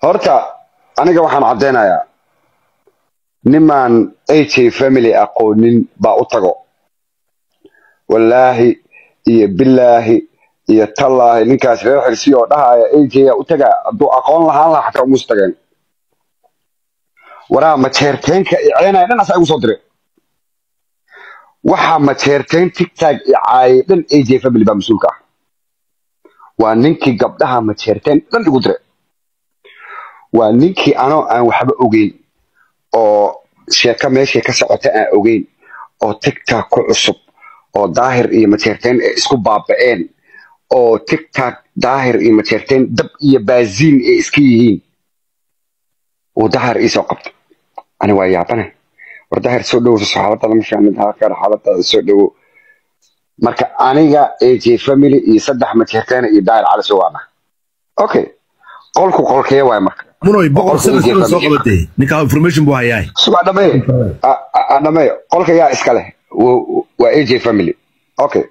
horta aniga waxaan caddaynayaa nimaan aj family aqoonin baa u tago wallaahi iyo bilaahi iyo tallaahi ninkaas reer xirsi oo dhahaya aj yaa u tagaa hadduu aqoon lahaan lahaa xataa umuus tageen waraa majeerteenka iceynaya dhan asaa igu soo dire waxaa majeerteen tigtag icaayay dhan aj family baa mas-uulka ah waa ninkii gabdhaha majeerteen dhan igu dire waa ninkii anoo aan waxba ogeyn oo sheeko meeshay ka socota aan ogeyn oo tigtag ku cusub oo daahir iyo majeerteen ay isku baaba'een oo tigtag daahir iyo majeerteen dab iyo baaziin ay iska yihiin uu daahir iisoo qabta ani waa yaabane war daahir soo dhowso xaaladada ma fiicnid halkan xaaladada soo dhowo marka aniga aj family iyo saddex majeerteen iyo daahir cali soo waana okay qolku qolkee waay marka munoy boqol Qolka sano AJ sano soo family. qabatay ninkaa information buu hayaa suga dhameeyo A- a- a- dhameeyo qolka yaa iska leh Wa- waa aj family okay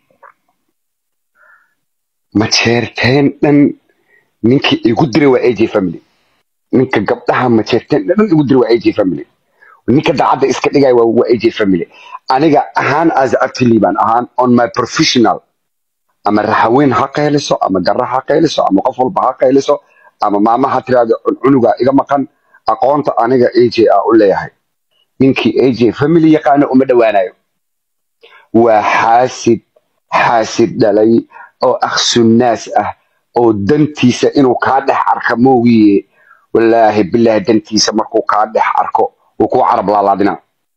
majeerteen dhan ninkii igu diray waa aj family ninka gabdhaha majeerteen dhan igu diray waa aj family ninka daacadda iska dhigaya waa waa aj family aniga ahaan as actily baan ahaan on my professional ama raxaweyn ha qayliso ama garra ha qayliso ama qof walba ha qayliso ama maama ha tiraahdo cunuga iga maqan aqoonta aniga aj a u leeyahay ninkii aj family yaqaana uma dhowaanayo waa xaasid xaasid dhalay oo akhsunnaas ah oo dantiisa inuu kaa dhex arka moogiye wallaahi bilaahi dantiisa markuu kaa dhex arko uu kuu carab laalaadina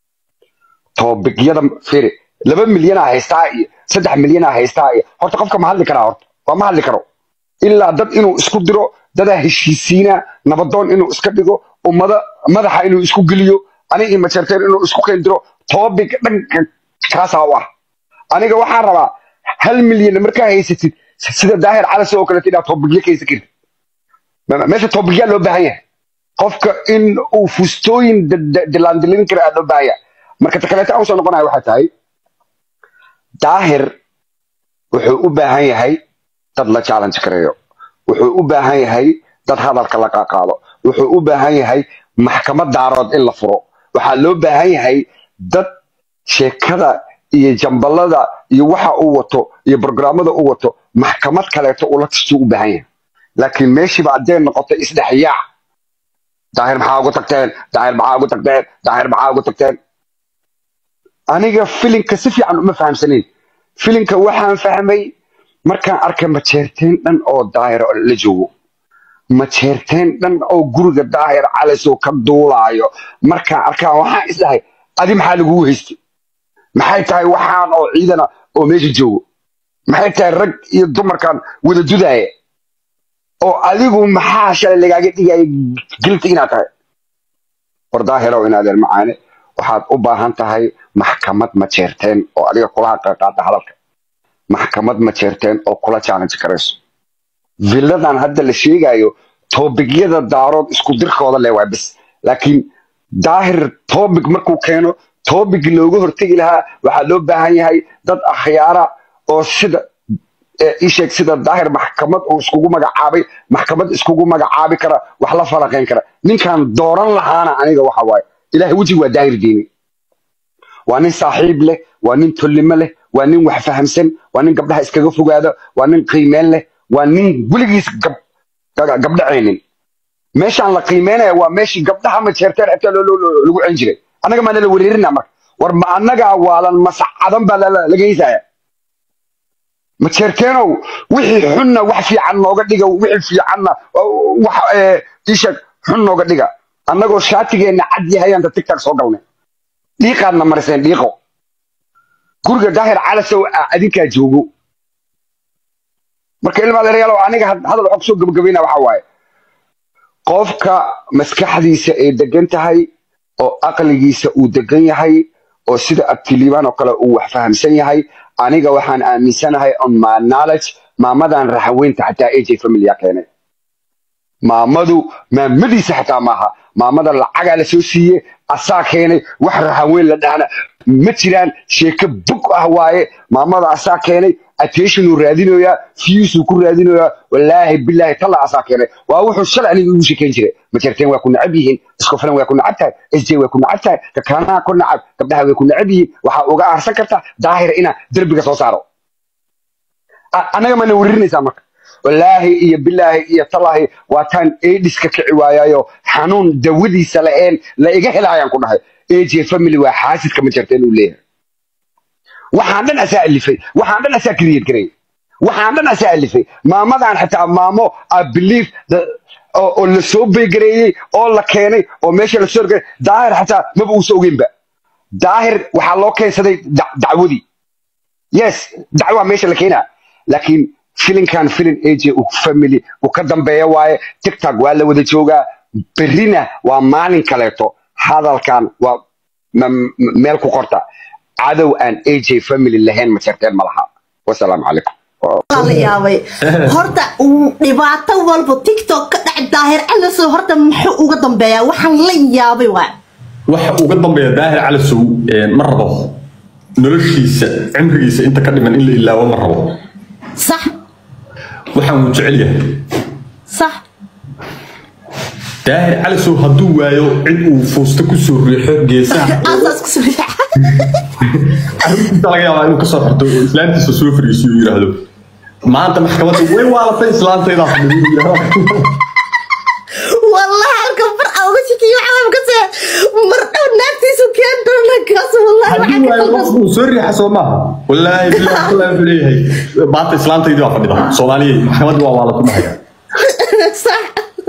toobigyada firi laba milyanaa haystaa iyo saddex milyanaa haystaa iyo horta qofka ma hadli karaa horta waa ma hadli karo ilaa dad inuu isku diro dadaa heshiisiina nabadoon inuu iska dhigo ummada madaxa inuu isku geliyo aniga iyo majarteen inuu isku keendiro toobig dhanka kaasaa u ah aniga waxaan rabaa hal milyan markaa haysatid sida daahir calas oo kaleeto inaad toobigyo ka haysan kartid Ma- meesha toobigyaa loo baahan yahay qofka in uu fustooyin da- da- dilaandilin kara aa loo baahan yahay marka ta kaleeto aan usoo noqonaya waxay tahay daahir wuxuu u baahan yahay dad la challenge gareeyo wuxuu u baahan yahay dad hadalka la qaaqaado wuxuu u baahan yahay maxkamad daarood in la furo waxaa loo baahan yahay dad sheekada iyo jambalada iyo waxa uu wato iyo programmada uu wato maxkamad kaleeto ula tastuu u baahan yahay laakiin meeshiiba haddee noqotay isdhexyaac daahir maxaa ugu tagteen daahir maxaa ugu tagteen daahir maxaa ugu tagteen aniga filinka si fiican uma fahamsanayn filinka waxaan fahmay markaan arkay majeerteen dhan oo daahir la joogo majeerteen dhan oo guriga daahir calisoo ka duulaayo markaan arkaa waxaan isdhahay adi maxaa lagugu haystay maxay tahay waxaan oo ciidana oo meesha joogo maxay tahay rag iyo dumarkan wada dudaaya oo adigu maxaa shalay lagaaga dhigaya gilta inaad tahay war daahirow inaadeer macaane waxaad u baahan tahay maxkamad majeerteen oo adiga kula qaata hadalka maxkamad majeerteen oo kula challenge garayso villadan hadda la sheegayo toobigyada daarood isku dirkooda le waa bis laakiin daahir toobig markuu keeno toobig looga hortegi lahaa waxaa loo baahan yahay dad akhyaara oo sida ee ii sheeg sida daahir maxkamad uu iskugu magacaabay maxkamad iskugu magacaabi kara wax la falaqayn kara ninkan dooran lahaana aniga waxa waaye ilaahay wejiga waa daahir diini waa nin saaxiib leh waa nin tollimo leh waa nin wax fahamsan waa nin gabdhaha iskaga fogaado waa nin qiimeen leh waa nin weligiis gab ga- gabdhacaynin meeshaan la qiimeynaya waa meeshii gabdhaha majeerteen xitaa loo- loo- loo- lagu cen jiray annaga maana la wereerina marka war ma annagaa waalan masacadan baa la- la- laga heysaya majeerteenow wixii xunna wax fiican nooga dhiga wixii fiicanna oo wax ee, ii sheeg xun nooga dhiga annagoo shaatigeenna cad yahayaan da tigtag soo galnay dhiiqaadna mariseen dhiiqo guriga daahir calasow ah adinkaa joogo marka ilma adeerayaal oo aniga had- hadal waxaa kusoo gabagabayna waxa waaye qofka maskaxdiisa ay degan tahay oo aqligiisa uu degan yahay oo sida abtiliibaan oo kale uu wax fahamsan yahay aniga waxaan aaminsanahay on my knowledge maamadan raxaweynta xataa aj familia keenay maamadu maamadiisa xataa maaha maamada lacagaa la soo siiye asaa keenay wax rahaweyn la dhahna ma jiraan sheeko bog ah waaye maamada asaa keenay attentionuu raadinoyaa fiyuusuu ku raadinoyaa wallaahi bilaahi talla asaa keenay waa wuxuu shalay aniga igu sheekayn jiray majarteen waa ku nacab yihiin iskofilan waa ku nacab tahay sj waa ku nacab tahay kakaanaha ku nacab gabdhaha way ku nacab yihiin waxaa uga aarsan kartaa daahir inaa derbiga soo saaro A- anaga mana weririnaysaa marka wallaahi iyo bilaahi iyo tallaahi waa taan aidiska kici waayayo xanuun dawadiisa la-een la iga helaayaan ku dhahay aj family waa xaasidka ma jirta inuu leeyahay waxaan dhan asaa alifay waxaan dhan asaa create gareeyay waxaan dhan asaa alifay maamadan xitaa maamo i believe the- oo oo la soo beegareeyey oo la keenay oo meesha la soo garay daahir xataa maba uusa ogeynba daahir waxaa loo keensaday da- dacwadii yes dacwaa meesha la keenaa laakiin filinkan filin aj uu family uu ka dambeeya waaye tiktok waa la wada joogaa berrina waa maalin kaleeto hadalkan waa ma- ma- meel ku qorta cadow aan aj family lahayn ma jirteen ma laha wasalaamu calaykum Waa la yaabay horta uu dhibaato walba tiktok ka dhac daahir calasow horta muxuu uga dambeeyaa waxaan la yaabay waa waxa uga dambeeya daahir calasow ma rabo noloshiisa cimrigiisa inta ka dhiman in la ilaawo ma rabo sax waxaan uu jecel yahay sax daahir calasow hadduu waayo cid uu fuusta kusoo riixo geesaha aasaas ku soo riixa arrintiisa laga yaabaa inuu kasoo xirto oo islaantiisa soo fariisiyo yidhaahdo maanta maxkamadda way waalatay islaantaydaa fadhiyo والله halka mar aan uga shakiyo waxaan ka see mar dhow naagtiisu keen doona kaas wallahi haddii waxaan ka waayo qaldan qofku uu soo riixa soo maaha wallaahi billahi wallaahi wuxuu leeyahay maanta islaantaydii baa fadhida soomaaliya maxkamadda waa waalatu mahaya sax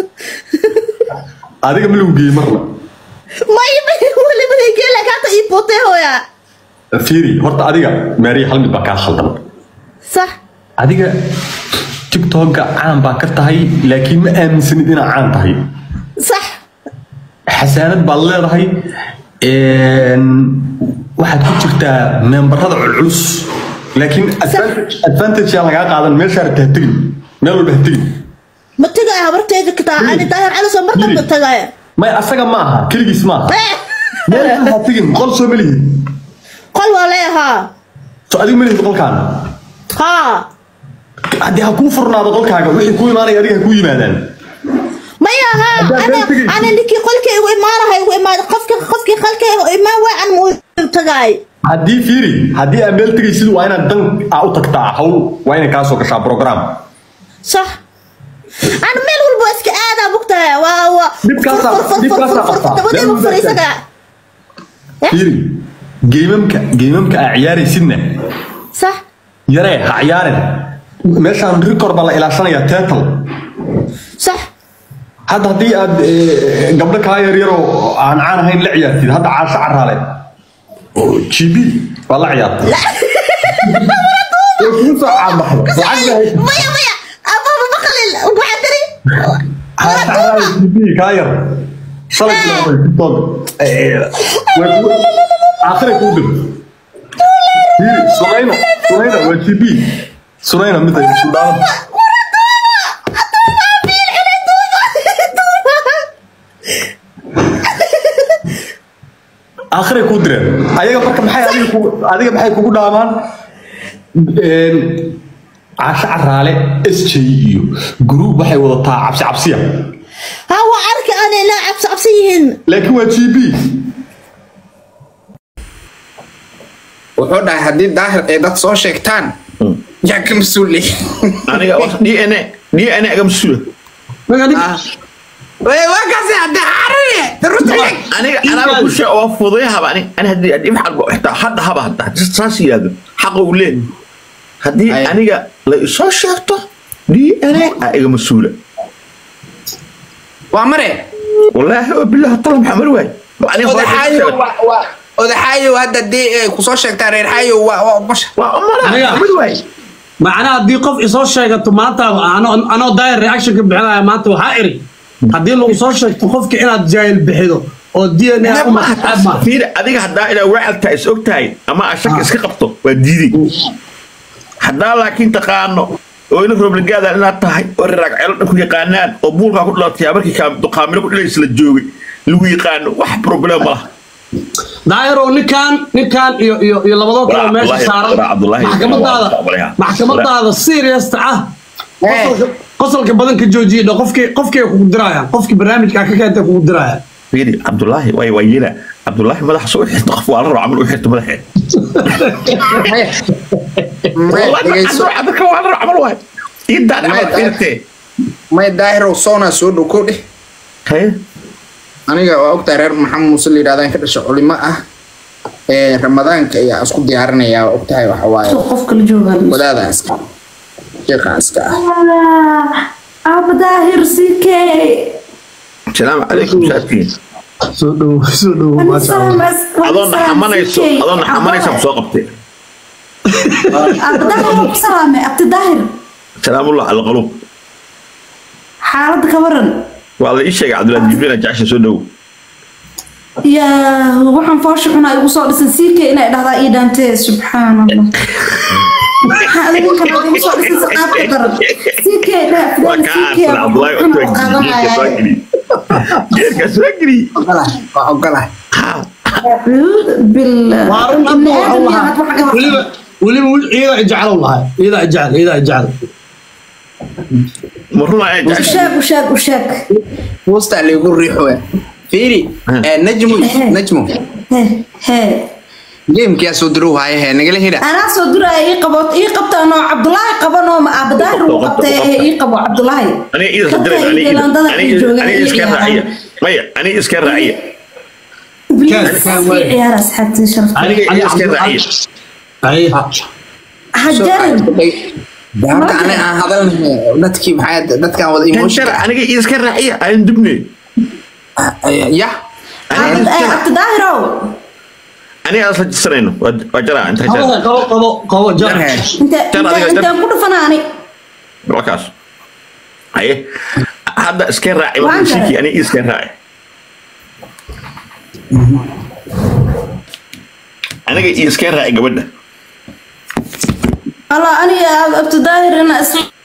adiga ma lagu geeyey marna ma ibi wali ma geela kaata ii bootay hooya fiiri horta adiga maariya hal mid baa kaa khaldan sax adiga tiktoka caan baa ka tahay laakiin ma aaminsanid inaad caan tahay sax xasaanad baad leedahay een, waxaad ku jirtaa membarada culculus laakiin advantage- advantage yaa lagaa qaadan meeshaa rabta ha tegin meel walba ha tegin ma tagaya habarteeda kataa ani daahir cali soo mar Yiri. dambe tagaya may asaga ma aha keligiis ma aha meel ha tegin qol soo ma lihid qol waa leeyahaa so adiga ma lihid qolkaan haa haddii ha kuu furnaado qolkaaga wixii kuu imaanaya adiga ha kuu yimaadaan maya haa Haddaad ana meel tegaysid. ana ninkii qolkaygu imaanahay ugu imaada qofki qofkii qolkayga imaan waa an muu tagay haddii fiiri haddii aad meel tegaysid waa inaad dan aa u tagtaa hawl waa inay kaa soo gashaa program صح انا ميل والبو اسك ادا بوقتها وا وا Dhibkaasaa- dhibkaasaa qabtaa. تبدي Meel walba بفريسك fiiri geemamka geemamka aa ciyaaraysidna صح yaree ha ciyaarin meeshaan record baa la ilaashanayaa tetal صح hadda haddii aad eh, gabdho kaa yaryaroo aan caan ahayn la ciyaartid hadda caasho caraale oo gb baa la ciyaartay Way kugu soo caanbaxday lacag bay haysaa. ميا ميا ابا بخلل وحدري caasho caraale gb kaa yar shalay bilaabay tiktok Eh, way kugu- aakhiray kuu dir Fiiri, sunayna sunayna waa gb sunayna mid ay sudaanada aakhiray kuu direen ayaga marka maxay adiga kugu adiga maxay kugu dhaamaan Een, caasho caraale s j iyo group waxay wadataa cabsi cabsiya هو ارك انا لا عبس عبسيهن laakiin waa g b wuxuu dhahay haddii daahir ay dad soo sheegtaan yaa ka mas-uulay aniga wax dna dna aga mas-uula waa kaasi haddii xarine runta sheeg aniga anaga kushe oo fudayhaba ani ani haddii dhib xalba xitaa hadda haba hadda haddii saas yidhaahdo xaqa uu leeyahay haddii Ay. aniga la isoo sheegto dna aa iga mas-uula waa mare wallaahi oo bilahi tala maxaa mari waay aniga hore odaxaayo sheegay. wa- wa- odaxaayo hadda dee ay kusoo sheegtaan reer xaayo waa waa basha waa umala Aniga- mari waay macnaha haddii qof isoo sheegato maanta anoo anoo daayir reaction ka bixinaya maanta waxaa iri haddii lagu soo sheegto qofka inaad jaahil bixido oo d n a uma ma fiir adiga haddaa inaa wacaltaa is og tahay ama aa shaki iska qabto waa diiday haddaa laakiin taqaano oo ina roobligaada inaad tahay oo riraag ceelo dhan ku yaqaanaan oo buulkaa ku dhalatay markii kaamilo ku dhalaysa la joogay lagu yaqaano wax problem ma laha daayiro ninkan ninkan iyo iyo iyo labadoo kale oo meesha Cabdullaahi- saaran Cabdullaahi- maxkamadaada Cabdullaahi- maxkamadaada seriousta ah qosolka qosolka badan ka joojiye dho qofkii qofkii kugu dirayaan qofkii barnaamijkaa ka keentay kugu dirayaan fiiri cabdullaahi way way yila cabdullaahi madaxa soo xirta qof waa la rabo camal u xirta madaxeed maya maya dhegeyso dadka waa la rabo camal waay iidaan camal Maya, xirtee maya daahirow soona soo dhow kow dheh haye aniga waa ogtahay reer maxamed muuse la yidhahdaan ka dhasha culimo ah ee ramadaanka ayaa isku diyaarinaya waa ogtahay waxa waaye qofka la jooga wadaada iska sheekha iska ah aaba daahir sikey salaamu calaykum saadkiin soo dhow soo dhow maasha allah adoo naxamanayso adoo naxamanaysa ku soo qabtay aaba daahir waa ku salaamay abti daahir salaamullah alqalub xaaladda ka waran waa la ii sheegay cabdullaahi jibriil jacasha soo dhow yaa waxaan foosha xunaa igu soo dhisan sikey inay dhahdaa ii dhaantee subxaan allah maxaa adiga kale igu soo dhisan si qaabka daran sikey waa kaa aasan cabdullaahi oo geerka soo dhah geli geerka soo geli ogolahay waa ogolahay بالله waa run abdu waxuu lahaa weliba weliba iyadaa ijeclow lahay iyadaa ijecel iyadaa ijecel ma runa ayaa jacasha وشاك وشاك وشاك buusta laygu riixoya fiiri ee, najmu najmu هي هي geemkiyaa soo dirow haaye hee nagala hira انا صدر اي قبط اي قبط انا عبد الله قبنو ما ابدار وقبط اي قبو عبد الله aniga ii khadiray aniga aniga iska raaciya maya aniga iska raaciya يا راس حتى شرف aniga ii iska raaciya ay حجر horta ani aan hadalnahay dadkii maxaa dadkaan wada kan emotion jara aniga ii iska raaciya aan dubne ya عبد داهرو aniga aan isla jisanayno waa waa jaraa inta qabo jara qabo qabo qabo jar انت جر هذه انت جر. كل فناني waa kaas haye hadda iska raaci Waan markuu jaray. shiki aniga ii iska raaci aniga ii iska raaci gabadha الله انا عبد داهر انا